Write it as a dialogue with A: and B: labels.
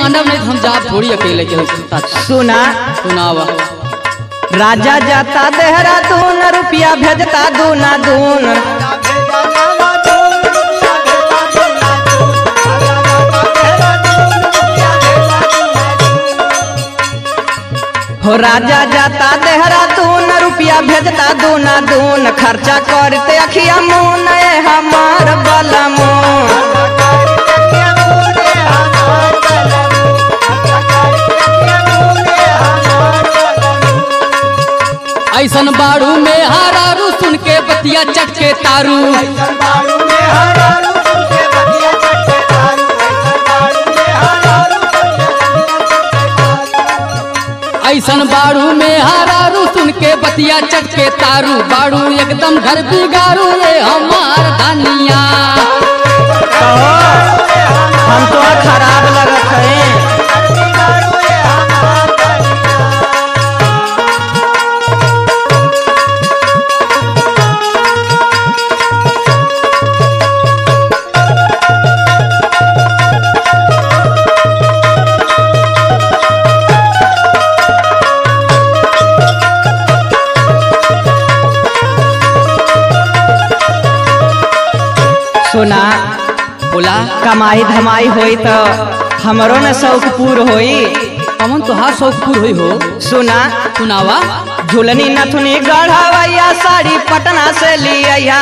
A: मानव नहीं हम जा थोड़ी अकेले के साथ
B: सुना
A: सुनावा
B: राजा जाता देहरादून रुपया भेजता दूना दून हो राजा जाता देहरादून रुपया भेजता दूना दून खर्चा करते अखिया मुन ए हमार बलमून
A: ऐसन बाड़ू में हारारू सुन के बतिया चटके तारू ऐसन बाड़ू में हारारू सुन के बतिया चटके तारू बाड़ू एकदम घर बिगारू ये हमार धनिया
B: हम तो खराब लगत है सुना
A: बोला
B: कमाई धमाई होई तो हमरो न शौक पूर होई
A: कमन तुहार शौकपुर हुई हो
B: सुना
A: सुनावा
B: झुलनी नथुनी गढ़वैया साड़ी पटना से लिया